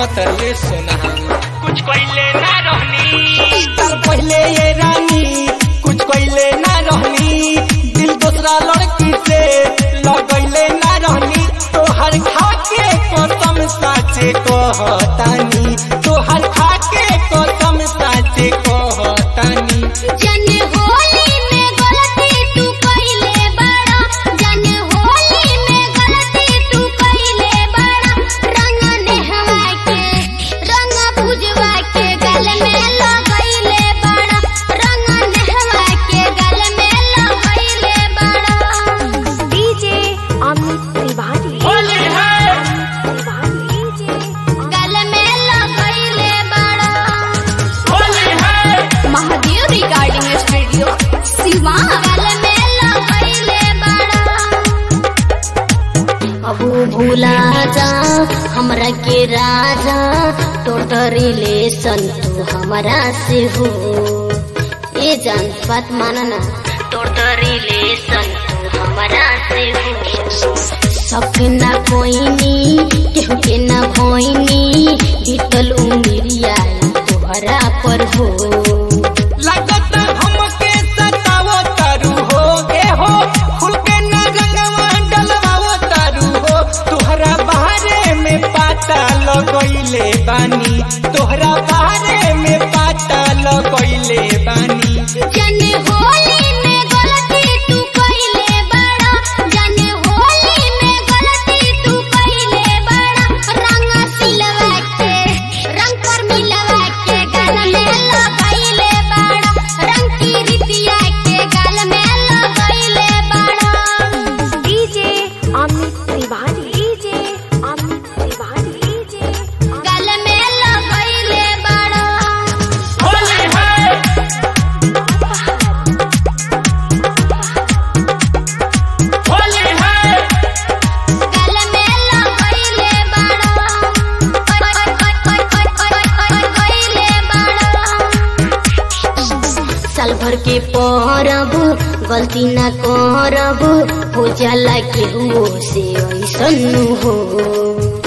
मतले सोना कुछ कइले ना रहनी साल पहले ये रानी कुछ कइले ना रहनी दिल दूसरा लड़की से लगैले ना रहनी तोहर खाके कसम साचे कहतानी तोहर खाके कसम साचे कहतानी जन होली में गलती तू कइले बड़ा जन होली में गलती तू कइले बड़ा रंग नेहवा के रंग भुजवा के गल में लगइले बड़ा रंग नेहवा के गल में लगइले बड़ा डीजे अमित तिवारी होली है डीजे गल में लगइले बड़ा होली है महादेव रिकॉर्डिंग स्टूडियो सिवान गल में लगइले बड़ा अब भूला जा हमरा के राजा टोटल रिलेशन तू हमरा से हो ये जान बात माना ना टोटल रिलेशन तू हमरा से हो सपना कोइनी केहू के ना भोइनी बीतल उमिरिया तोहरा पर हो लगता हमके सतावो तारू हो ए हो खुल के ना रंगवा डलवावो तारू हो तोहरा बारे में पाता लगइले बानी तोहरा बारे में पाता लगइले बानी जन होली में गलती तू कइले बड़ा जन होली में गलती तू कइले बड़ा रंग सिलवा के रंग पर मिलवा के गल में लगइले बड़ा रंग की रितिया के गल में लगइले बड़ा DJ Amit Tiwari DJ Amit Tiwari DJ गल में लगइले बड़ा होली है होली है गल में लगइले बड़ा गइले बड़ा साल भर के परब गलती ना करब हो जाला केहू से ऐसन हो